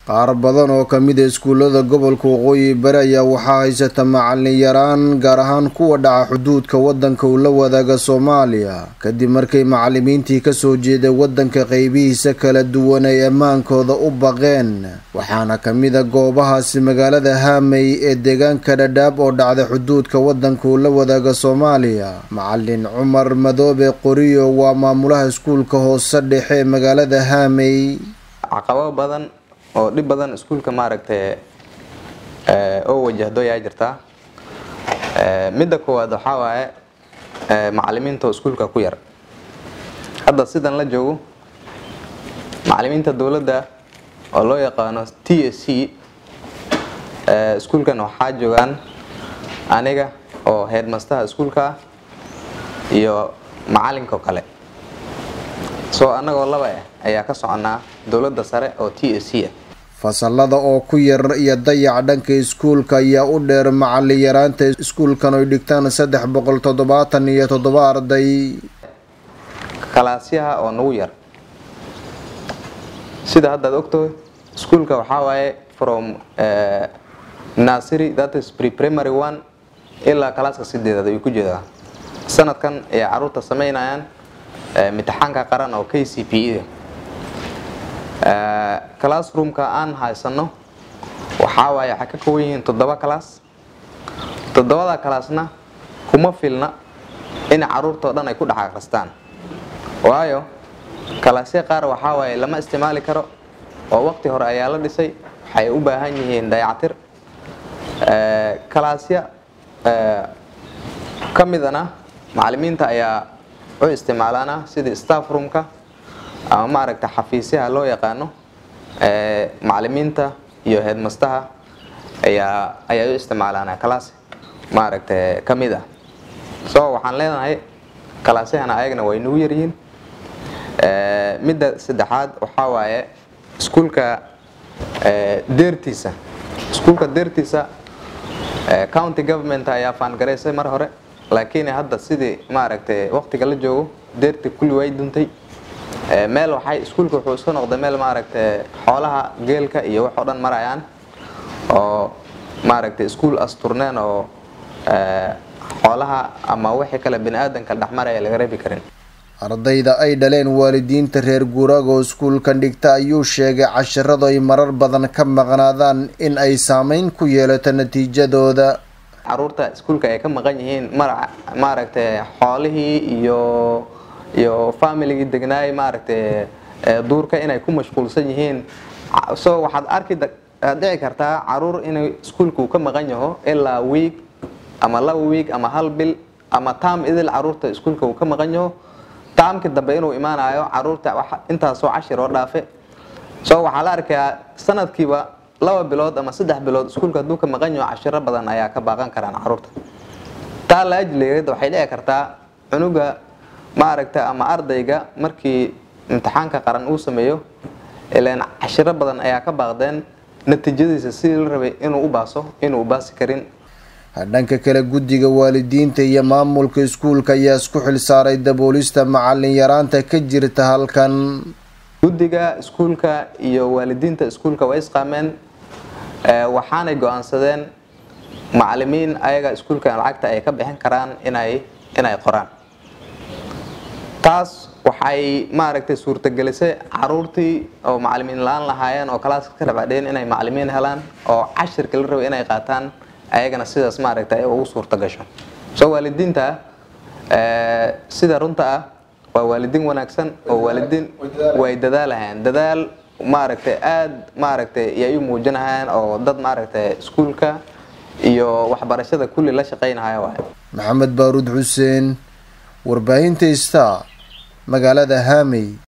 qaar badan oo kamid a iskuullada gobolka waqooyi bari ayaa waxaa haysata macalin yaraan gaar ahaan kuwa dhaca xuduudka wadanka uu la wadaaga soomaaliya kadib markay macalimiintii kasoo jeeday wadanka qeybihiisa kala duwan ay ammaankooda u baqeen waxaana kamid a goobahaasi magaalada haamey ee deegaanka dhadhaab oo dhacda xuduudka wadanka uu la wadaaga soomaaliya macalin cumar madoobe qoriyo waa maamulaha iskuulka hoose dhexe ee magaalada haamey caqabado badan oo dhib badan iskuulka maaragtay oo wajahdo ayaa jirtaa midda koowaad waxaa waaye macalimiinta oo iskuulka ku yar hadda sidan la joogo macalimiinta dowladda oo loo yaqaano t s c iskuulkan waxaa joogaan aniga oo headmastaha iskuulka iyo macalinka kale soo annagoo laba ah ayaa ka soconaa dowladda sare oo t s c ah fasalada oo ku yar iyo dayac dhanka iskuulka ayaa u dheer macalin yaraanta iskuulkan oy dhigtaan saddex boqol toddobaatan iyo toddoba arday kalaasyaha oo nagu yar sida haddaad ogtahay iskuulka waxaa waaye from nursery that is pre-primary one ilaa kalaaska sideedaad ayuu ku jeedaa sanadkan ayay caruurta sameynayaan imtixaanka qaran oo k c p e classroomka aan haysano waxaa waaye waxay ka kooban yihiin toddoba class toddobada classna kuma filna in caruurtao dhan ay ku dhex akristaan waayo kalaasya qaar waxaa waaye lama isticmaali karo oo waqti hore ayaa la dhisay waxay u baahan yihiin dayactir kalaasya ka midana macalimiinta ayaa u isticmaalaana sidii staff roomka ama maaragta xafiisyaha loo yaqaano macalimiinta iyo headmastaha ayaa ayaa u isticmaalaana kalaas maaragta ka mid ah so waxaan leenahay kalaasyahana ayagana way nagu yaryihiin midda saddexaad waxaa waaye iskuulka deertiisa iskuulka deertiisa county government ayaa faangaraysay mar hore laakiin hadda sidii maaragtay waqtiga la joogo deerti kulli way duntay meel waxay iskuulka wuxuu iska noqday meel maaragtay xoolaha geelka iyo wax oo dhan marayaan oo maaragtay iskuul asturneen oo xoolaha ama wixii kale bini aadanka dhexmaraya laga reebi karin ardayda ay dhaleen waalidiinta reer guuraaga oo iskuulkan dhigta ayuu sheegay casharadu ay marar badan ka maqnaadaan in ay saameyn ku yeelato natiijadooda caruurta iskuulka ay ka maqan yihiin maaragtay xoolihii iyo iyo familigii degnaay maaragtay duurka inay ku mashquulsan yihiin so waxaad arki dhici kartaa caruur inay iskuulka uu ka maqan yaho ilaa wiig ama laba wiig ama hal bil ama taam idil caruurta iskuulka uu ka maqan yaho taamkii dambe inuu imaanayo caruurta intaasoo cashir oo dhaafe so waxaa la arkayaa sanadkiiba laba bilood ama saddex bilood iskuulka hadduu ka maqan yaho cashiro badan ayaa ka baaqan karaan caruurta taa la ajligeed waxay dhici kartaa cunuga maaragta ama ardayga markii imtixaanka qaran uu sameeyo ilaan cashiro badan ayaa ka baaqdeen natiijadiisa sidii la rabay inuu u baaso inuu baasi karin dhanka kale guddiga waalidiinta iyo maamulka iskuulka ayaa isku xil saaray daboolista macalin yaraanta ka jirta halkan guddiga iskuulka iyo waalidiinta iskuulka way isqaameen waxaanay go-aansadeen macalimiin ayaga iskuulka lacagta ay ka bixin karaan inay inay qoraan taas waxay maaragtay suurtagelisay caruurtii oo macalimiin la-aan lahaayeen oo kalaaska ka dhabcadheen inay macalimiin helaan oo cashirka la rabay inay qaataan ayagana sidaas maaragtay ugu suurta gasho soo waalidiinta sida runta ah waa waalidiin wanaagsan oo waalidiin way dadaalahayaan dadaal maaragtay aada maaragtay yay u muujinahayaan oo dad maaragtay iskuulka iyo waxbarashada kulli la shaqaynahaya waay maxamed baaruud xuseen warbaahinta star magaalada haamey